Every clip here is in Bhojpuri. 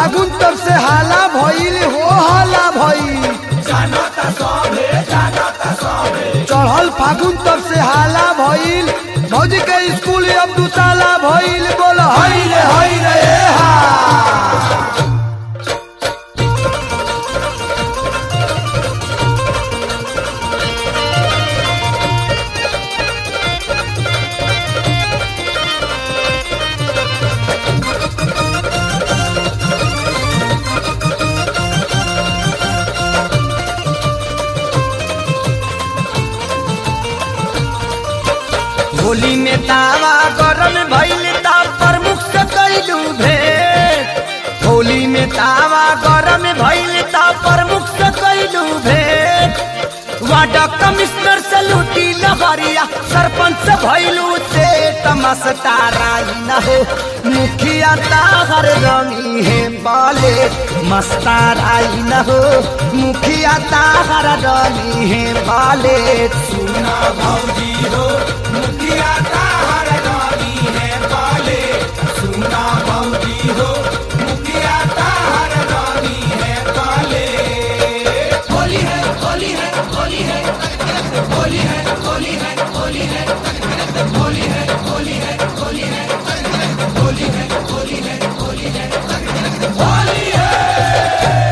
फागुन तब से हाला भइल हो हाला भइल चढ़ल फागुन तब से हाला भइल भौजी के स्कूल अब दू ताला भइल बोल हई रे हई रे ए हा होली में तावा गरम भइल ता प्रमुख से कैलू भेंट होली में तावा गरम भइल ता प्रमुख से कैलू भेंट वार्ड कमिश्नर से लूटी लहरिया सरपंच से भइलू से तमस्तारा न हो मुखिया ताहर रंगी है बाले मस्तारा न हो मुखिया ताहर रंगी है बाले सुना भौजी हो मुखिया ताहर रंगी है बाले सुना भौजी हो मुखिया ताहर रंगी है बाले होली है होली है होली है होली है होली है होली है होली है होली है होली है होली है होली है होली है होली है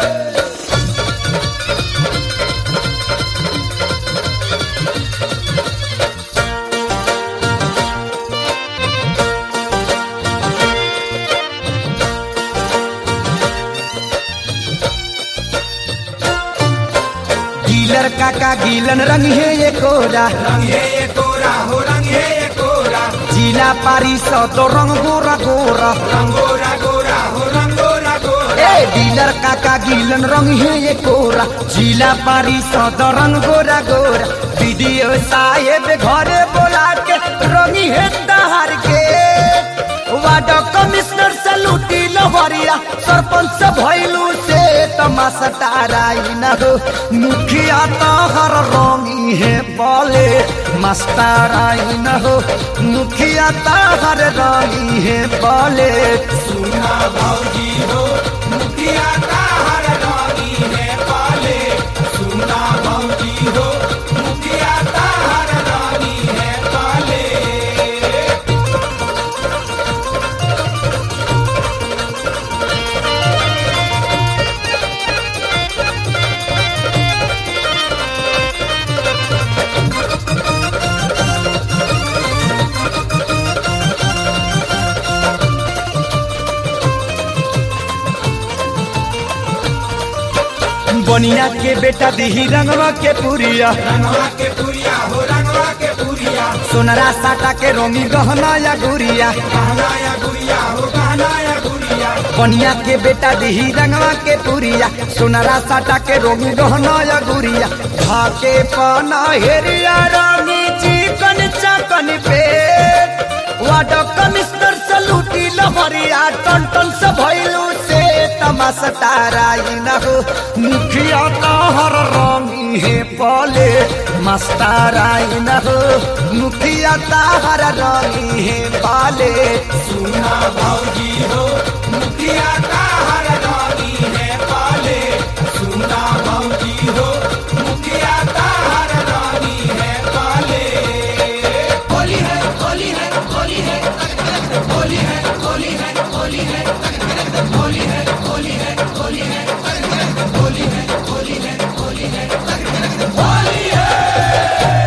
गीलर काका गीलन रंग है ये कोरा रंग है ये कोरा हो रंग है ये कोरा जिला पारी सौ तो रंग गोरा गोरा रंगोरा गोरा हो रंगोरा गोरा ए डीलर काका गीलन रंग है ये कोरा जिला पारी सौ तो रंग गोरा गोरा वीडियो साहेब घरे बोला के रंगी है दहार के वार्ड कमिश्नर से लूटी लहरिया सरपंच से भइलू से तमाशा ताराई न हो मुखिया तहर रंगी है बोले मस्ताराई न हो मुखिया तहर रंगी है बोले सुना भौजी हो मुखिया ताहर रानी है पाले सुना भौजी हो मुखिया ताहर रानी है पाले बनिया के बेटा दिही रंगवा के पुरिया रंगवा के पुरिया हो रंगवा के पुरिया सोनरा साटा के रोमी गहना या गुरिया गहना या गुड़िया हो गहना या गुड़िया बनिया के बेटा दिही रंगवा के पुरिया सोनरा साटा के रोमी गहना या गुरिया भाके पाना हेरिया रानी चिकन चकन पे वार्ड कमिश्नर से लूटी लहरिया टन टन से भइलू से तमाशा ताराई न हो मुखिया तहर रंगी है पले मस्ताराई न हो मुखिया तहर रंगी है पाले सुना भौजी हो मुखिया ताहर रानी है पाले सुना भौजी हो मुखिया ताहर रानी है पाले होली है होली है होली है होली है होली है होली है होली है होली है होली है होली है होली है होली है होली है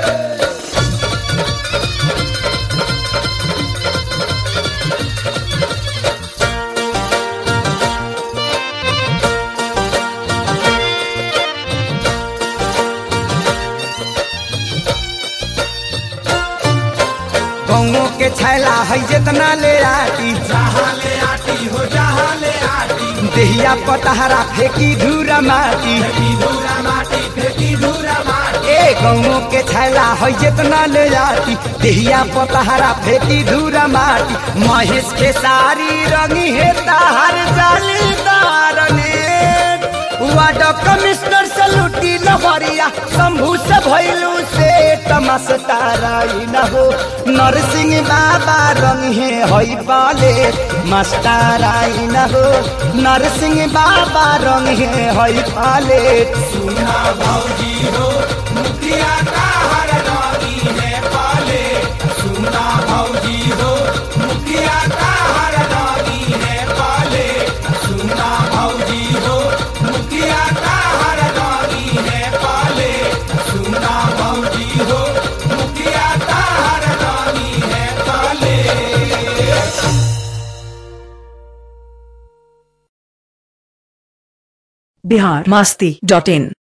गौओं के छैला है जितना ले आती जहाँ ले आती हो जहाँ ले आती देहिया पतहरा फेंकी धूरा माटी फेंकी धूरा माटी फेंकी धूरा माटी ए गौओं के छैला है जितना ले आती देहिया पतहरा फेंकी धूरा माटी महेश के सारी रंगी है ताहर जालीदार ने वार्ड कमिश्नर से लूटी लहरिया शंभू से भैलू से तमस्ताराई न हो नरसिंह बाबा रंग है हई पाले मस्ताराई न हो नरसिंह बाबा रंग है हई पाले सुना भौजी हो मुखिया का हर रानी है पाले सुना भौजी हो मुखिया का हर रानी है पाले सुना भौजी हो मुखिया का हर रानी है पाले सुना भौजी हो मुखिया का हर रानी है पाले बिहार मस्ती डॉट इन